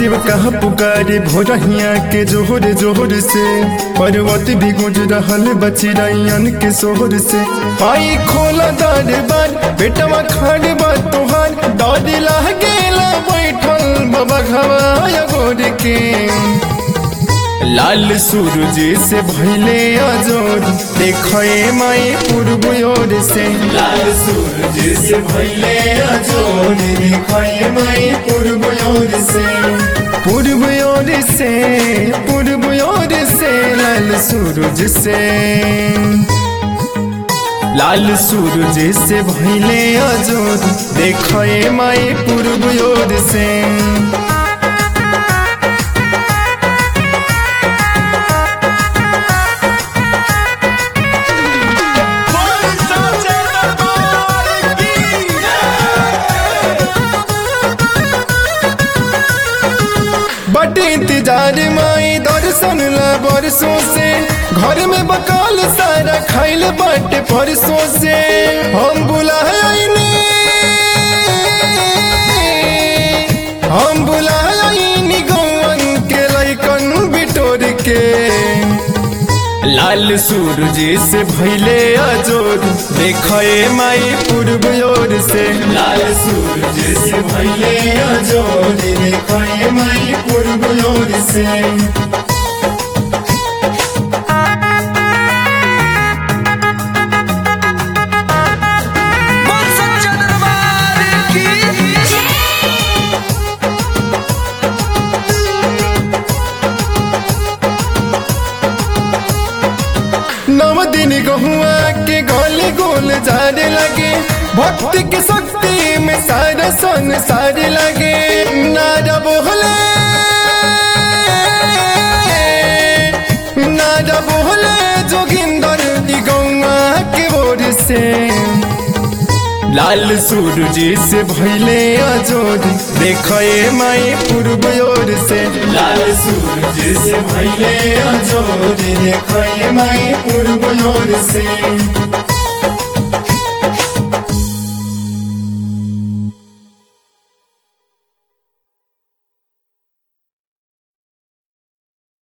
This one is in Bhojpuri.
शिव कहा पुकारे भोरहिया के जोहर जोहर से पर्वत भी गुज रहल बचिरैयन के सोहर से आई खोला दरबार बेटवा खाड़ बा तोहार डर लागेला बैठल बाबा घवा गोर के लाल सूरज से भैले अजोर देखे माई पूर्व ओर से लाल सूरज से भैले अजोर देखे माई पूर्व ओर से पूर्व ओर से पूर्व ओर से लाल सूरज से लाल सूरज से भैले अजोर देखे माई पूर्व ओर से बट इंतजार माई दर्शन ला बरसों से घर में बकाल सारा खाइल बट परसों से हम बुलाइनी हम बुलाइनी गौवन के लैकन बिटोर के लाल सूरज से भैले अजोर देखे माई पूर्व ओर से लाल सूरज से भैले अजोर देखे माई पूर्व ओर से बोल सच्चा दरबार की नव दिन गहुआ के गोले गोल जाने लगे भक्ति की शक्ति में सारा संसार लगे नारा बोले नारा बोले जोगिंदर दी गौआ के ओर से लाल सूरज से भैले अजोर देखे माई पूर्व ओर से लाल सूरज से भैले अजोर देखे माई पूर्व ओर से